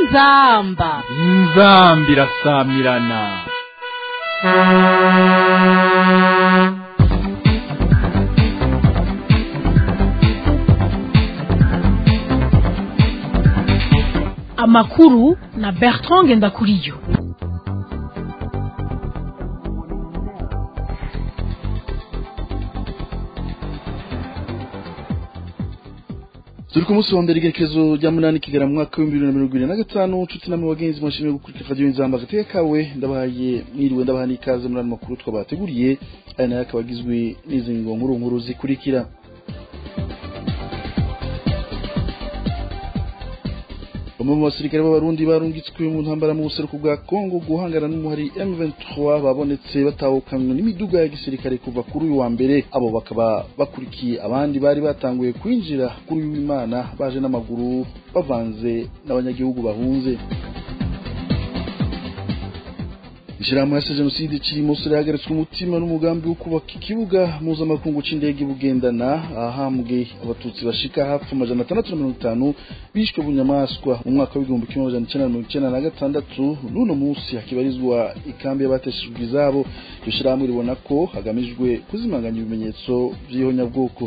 inzamba inzambi irasamirana amakuru na bertrand ngendakuriyo turi ku munsi wa mbere igerekezo rya munani kigera mu mwaka w'ibihumbi bibiri na mirongo irindwi na gatanu nshuti namwe bagenzi mwashimiye gukurikira radiyo inzamba agateka kawe ndabahaye mwiriwe ndabaha n'ikaze muri ano makuru twabateguriye aya nayo akaba agizwe n'izi ngo nkuru nkuru zikurikira bamwe mu basirikare b'abarundi barungitswe mu ntambara mu buseruko bwa kongo guhangana n'umuhari m23 babonetse batahukanywe n'imiduga ya gisirikare kuva kuri uyu wa mbere abo bakaba bakurikiye abandi bari batanguye kwinjira kuri uyu w'imana baje n'amaguru bavanze n'abanyagihugu bahunze ishirahamwe yase jenoside kiri musore yahagaritswe umutima n'umugambi wo kubaka ikibuga mpuzamakungu c'indege bugendana ahahambwe abatutsi bashika hafi amajana atandatu na mirongo itanu bishwe bunyamaswa mu mwaka w'igihumbi kimwe amajana icenda na mirongo icenda na gatandatu n'uno munsi hakibarizwa ikambi y'abateshejwe izabo iryo shirahamwe ribona ko hagamijwe kuzimanganya ibimenyetso vy'ihonyabwoko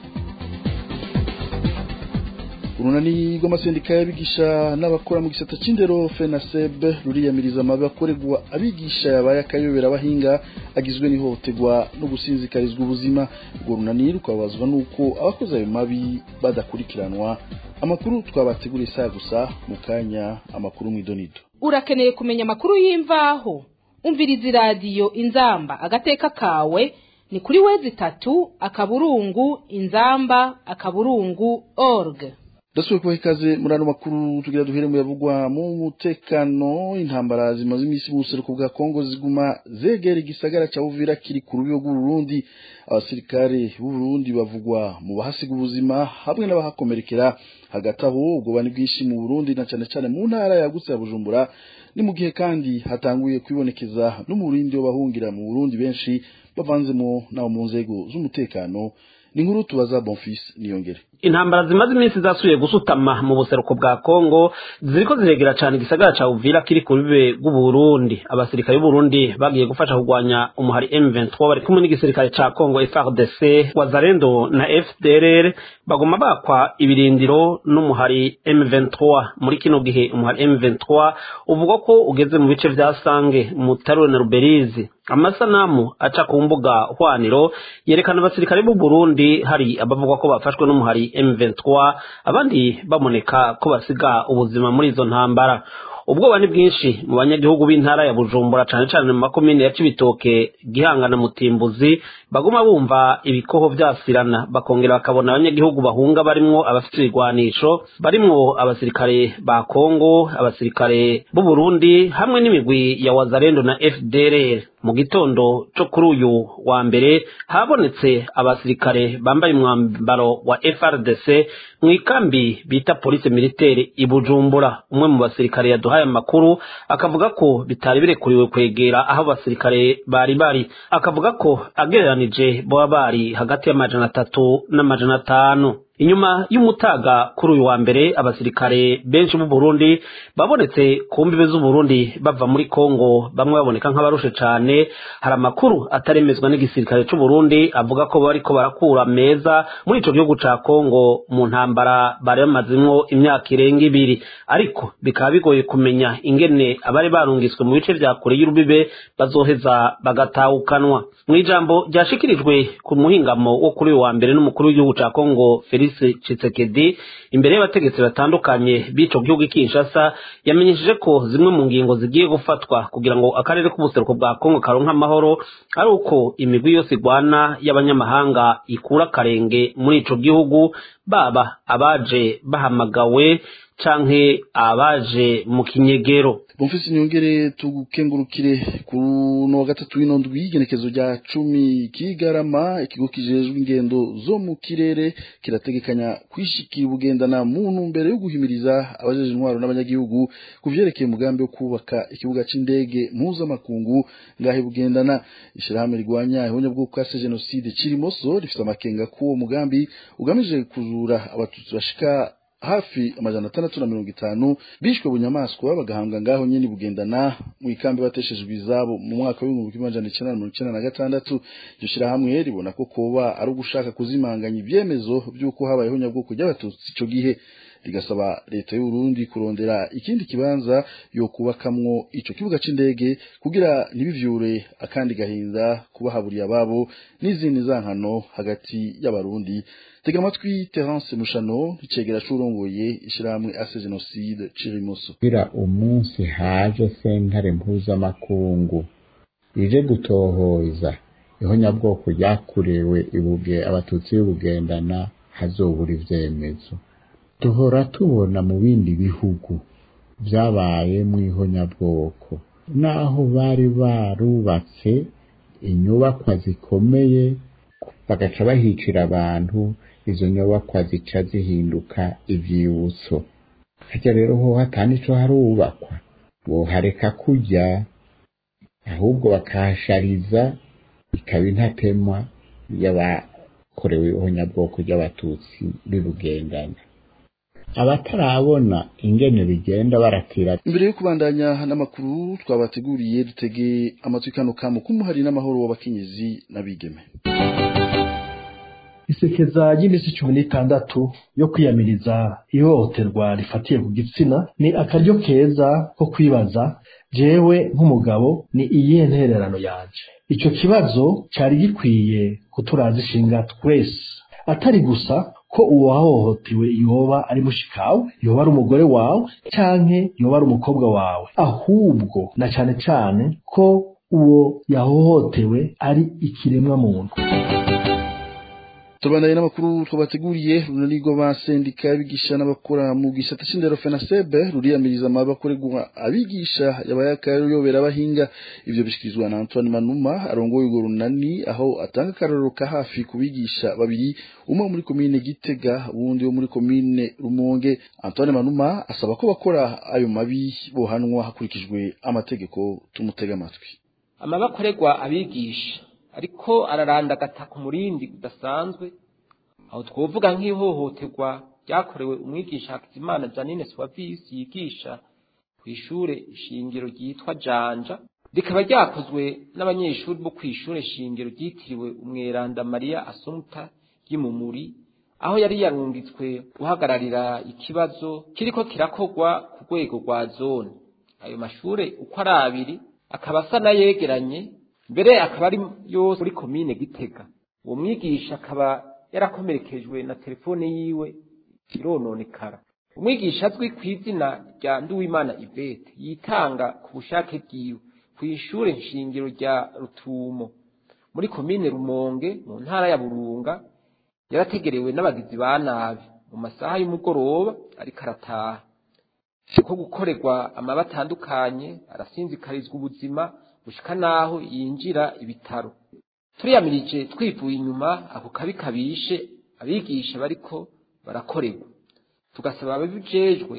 urunani rw'amasendika y'abigisha n'abakora mu gisata c'indero fenaseb ruriyamiriza amabi akorerwa abigisha yabaye akayobera abahinga agizwe n'ihohoterwa no gusinzikarizwa ubuzima urwo runani rukababazwa n'uko abakoze ayo mabi badakurikiranwa amakuru twabateguriye saa gusa mu kanya amakuru mw'idonido urakeneye kumenya amakuru y'imvaho umviriza iradiyo inzamba agateka kawe ni kuri wezi itatu akaburungu inzamba akaburungu org ndasubiye kubaha ikaze muri ano makuru tugira duhere mu yavugwa mu mutekano intambara zimaze iminsi mu buseruko bwa kongo ziguma zegera igisagara ca uvira kiri ku rubiyo rw'uburundi abasirikare b'uburundi bavugwa mu bahasiga ubuzima hamwe n'abahakomerekera hagati aho ubwoba ni bwinshi mu burundi na cane cane mu ntara yagutse ya bujumbura ni mu gihe kandi hatanguye kwibonekeza n'umurindi w'abahungira mu burundi benshi bavanzemo n'abo mu nzego z'umutekano ni inkuru tubaza bonfis niyongere intambara zimaze iminsi zasubiye gusutama mu buseruko bwa kongo ziriko ziregera cane igisagara ca uvira kiri ku rubibe rw'uburundi abasirikare b'uburundi bagiye gufasha kurwanya umuhari m23 bari kumwe n'igisirikare ca kongo frdc wazarendo na fdrr bagoma bakwa ibirindiro n'umuhari m23 muri kino gihe umuhari m23 uvuga ko ugeze mu bice vya sange mutarure na ruberizi amasanamu aca ku mbuga hwaniro yerekana abasirikare b'u Burundi hari abavuga ko bafashwe n'umuhari M23 abandi baboneka ko basiga ubuzima muri izo ntambara ubwoba ni bwinshi mu banyagihugu b'intara ya Bujumbura cane cane mu makomine ya Cibitoke Gihanga na Mutimbuzi baguma bumva ibikoho vyasirana bakongera bakabona abanyagihugu bahunga barimwo abafite ibigwanisho barimwo abasirikare ba Kongo abasirikare b'u Burundi hamwe n'imigwi ya Wazalendo na FDLR mu gitondo co kuri uyu wa mbere habonetse abasirikare bambaye umwambaro wa FRDC mu ikambi bita police militaire i Bujumbura umwe mu basirikare yaduhaye amakuru akavuga ko bitari birekuriwe kwegera aho abasirikare bari bari akavuga ko agereranije boba bari hagati y'amajana atatu n'amajana atanu inyuma y'umutaga kuri uyu wa mbere abasirikare benshi b'u Burundi babonetse ku mbibe z'u Burundi bava muri Kongo bamwe baboneka nk'abarushe cane hari amakuru ataremezwa n'igisirikare c'u Burundi avuga ko bariko barakura meza muri ico gihugu ca Kongo mu ntambara bari bamazimwo imyaka irenga ibiri ariko bikaba bigoye kumenya ingene abari barungiswe mu bice vya kure y'urubibe bazoheza bagatawukanwa mu ijambo ryashikirijwe ku muhingamo wo kuri uyu wa mbere n'umukuru w'igihugu ca Kongo Felix Tshisekedi imbere y'abategetsi batandukanye b'ico gihugu Kinshasa yamenyesheje ko zimwe mu ngingo zigiye gufatwa kugira ngo akarere k'ubuseruko bwa Kongo karonka amahoro ari uko imigwi yose igwana y'abanyamahanga ikura akarenge muri ico gihugu baba abaje bahamagawe canke abaje mu kinyegero Bonfisi nyongere tugukengurukire ku no wa gatatu w'ino ndwi igenekezo rya cumi kigarama ikigo kijejwe ingendo zo mu kirere kirategekanya kwishikira ubugendana mu ntumbero yo guhimiriza abajeje intwaro n'abanyagihugu ku vyerekeye umugambi wo kubaka ikibuga c'indege mpuzamakungu ngahe bugendana ishirahamwe rigwanya ihonyabwoko bwa jenoside kirimoso rifite amakenga k'uwo mugambi ugamije kuzura abatutsi bashika hafi amajana atandatu na mirongo itanu bishwe bunyamaswa bagahambwa ngaho nyene bugendana mu ikambi bateshejwe izabo mu mwaka w'ibihumbi kimwe amajana icenda na mirongo icenda na gatandatu iryo shirahamwe ribona ko koba ari ugushaka kuzimanganya ivyemezo vy'uko habayeho nyabwoko ry'abatutsi ico gihe rigasaba leta y'u Burundi kurondera ikindi kibanza yo kubakamwo ico kibuga c'indege kugira ntibivyure akandi gahinda kubahaburiye ababo n'izindi zankano hagati y'abarundi tega amatwi Terence Mushano icegera c'urongoye ishirahamwe ase genocide Cirimoso kugira umunsi haje sentare mpuzamakungu ije gutohoza ihonyabwoko ryakorewe ibuge abatutsi b'ubugendana hazobura ivyemezo duhora tubona mu bindi bihugu byabaye mu ihonyabwoko naho bari barubatse inyubakwa zikomeye bagaca bahicira abantu izo nyubakwa zica zihinduka ivyibutso harya rero ho hatani ico harubakwa bohareka kurya ahubwo bakahashariza ikaba intatemwa y'abakorewe ihonyabwoko ry'abatutsi bibugendana abatarabona ingene bigenda baratira imbere yo kubandanya n'amakuru twabateguriye dutege amatwi kano kamo k'umuhari n'amahoro w'abakenyezi n'abigeme isekeza ry'iminsi cumi n'itandatu yo kwiyamiriza ihohoterwa rifatiye ku gitsina ni akaryo keza ko kwibaza jewe nk'umugabo ni iyihe ntererano yanje ico kibazo cari gikwiye kuturaza ishinga twese atari gusa ko uwahohotewe yoba ari mushikawe yoba ari umugore wawe canke yoba ari umukobwa wawe ahubwo na cane cane ko uwo yahohotewe ari ikiremwa muntu tubandanye n'amakuru twabateguriye runani rw'abasendika abigisha n'abakora mu gisata c'indero fenasebe ruriyamiriza amabi akorerwa abigisha yabayakayobera abahinga ivyo bishikirizwa na antoine manuma arongoye urwo runani aho atanga akarorero ka hafi ku bigisha babiri umwe muri komine gitega uwundi wo muri komine rumonge antoine manuma asaba ko bakora ayo mabi bohanwa hakurikijwe amategeko tumutega amatwi amabi akorerwa abigisha ariko ararandagata ku murindi udasanzwe aho twovuga nk'ihohoterwa ryakorewe umwigisha Hakizimana Janine Swavisi yigisha ku ishure shingiro ryitwa Janja rikaba ryakozwe n'abanyeshuri bo ku ishure shingiro ryitiriwe umweranda Maria Assumpta ry'imumuri aho yari yarungitswe guhagararira ikibazo kiriko kirakorwa ku rwego rwa zone ayo mashure uko ari abiri akaba asa n'ayegeranye mbere akaba ari yose muri komine gitega uwo mwigisha akaba yarakomerekejwe na telefone yiwe irononekara umwigisha azwi ku izina rya nduwimana ivete yitanga ku bushake bwiwe ku ishure nshingiro rya rutumo muri komine rumonge mu ntara ya burunga yarategerewe n'abagizi ba nabi mu masaha y'umugoroba ariko arataha ko gukorerwa amaba atandukanye arasinzikarizwa ubuzima gushika naho yinjira ibitaro turiyamirije twivuye inyuma ako kabi kabishe abigisha bariko barakorerwa tugasaba ababijejwe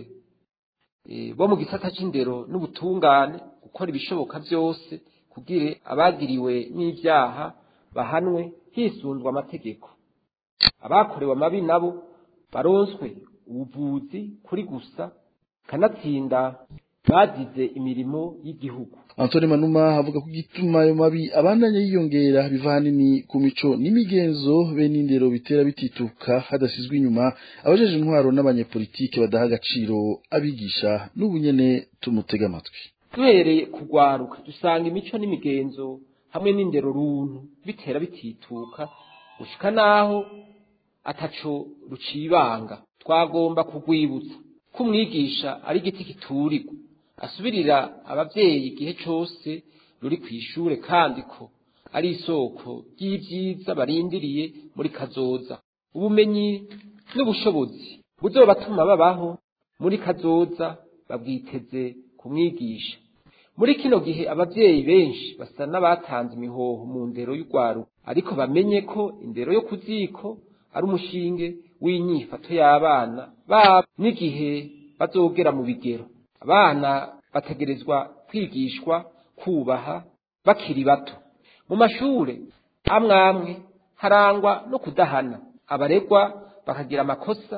bo mu gisata c'indero n'ubutungane gukora ibishoboka byose kugira abagiriwe n'ivyaha bahanwe hisunzwe amategeko abakorewe amabi nabo baronswe ubuvuzi kuri gusa kanatsinda bagize imirimo y'igihugu Antoine Manuma avuga ko igituma ayo mabi abandanya yiyongera biva hanini ku mico n'imigenzo be n'indero bitera bitituka hadasizwe inyuma abajeje intwaro n'abanyepolitike badaha agaciro abigisha n'ubunyene tumutega amatwi duhereye kugwaruka dusanga imico n'imigenzo hamwe n'indero runtu bitera bitituka gushika naho ataco rucibanga twagomba kugwibutsa ko umwigisha ari igiti kiturirwa asubirira abavyeyi igihe cose ruri kw'ishure kandi ko ari isoko ry'ivyiza barindiriye muri kazoza ubumenyi n'ubushobozi buzobatuma babaho muri kazoza babwiteze kumwigisha muri kino gihe abavyeyi benshi basa n'abatanze imihoho mu ndero y'urwaruka ariko bamenye ko indero yo kuziko ari umushinge w'inyifato y'abana babo n'igihe bazogera mu bigero abana bategerezwa kwigishwa kubaha bakiri bato mu mashure amwe amwe harangwa no kudahana abaregwa bakagira amakosa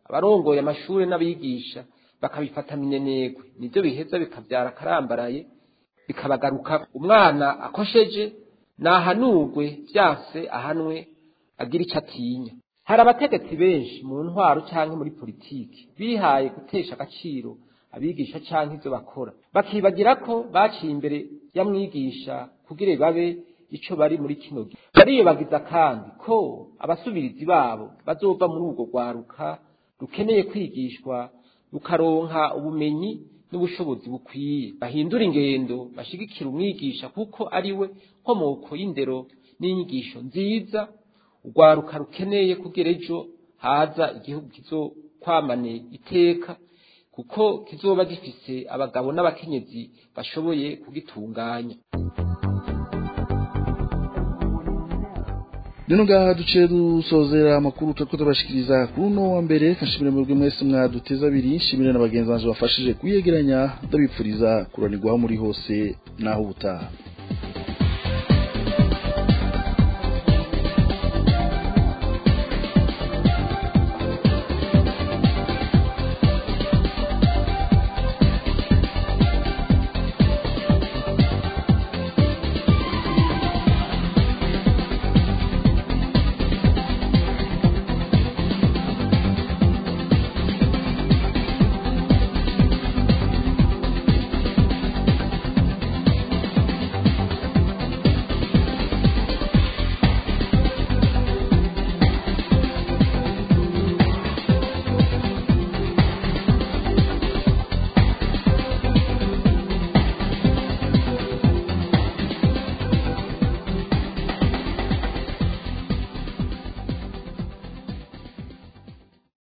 abarongoye amashuri n'abigisha bakabifata minenegwe nibyo biheza bikabyara akarambaraye bikabagaruka umwana akosheje nahanurwe byase ahanwe agira icyo atinya hari abategetsi benshi mu ntwaro cyangwa muri politiki bihaye gutesha agaciro abigisha cyangwa ibyo bakora bakibagira ko baciye imbere ya mwigisha kugira babe icyo bari muri kino gihe bariyobagiza kandi ko abasubirizi babo bazova muri urwo rwaruka rukeneye kwigishwa rukaronka ubumenyi n'ubushobozi bukwiye bahindura ingendo bashigikira umwigisha kuko ari we nkomoko y'indero n'inyigisho nziza urwaruka rukeneye kugira ejo haza igihugu kizokwamane iteka kuko kizoba gifise abagabo n'abakenyezi bashoboye kugitunganya Nino ngaha duce dusozera amakuru turiko turabashikiriza kuri uno wa mbere kashimire mwebwe mwese mwaduteza abiri nshimire na bagenzi banje bafashije kuyegeranya ndabipfuriza kuranirwaho muri hose naho ubutaha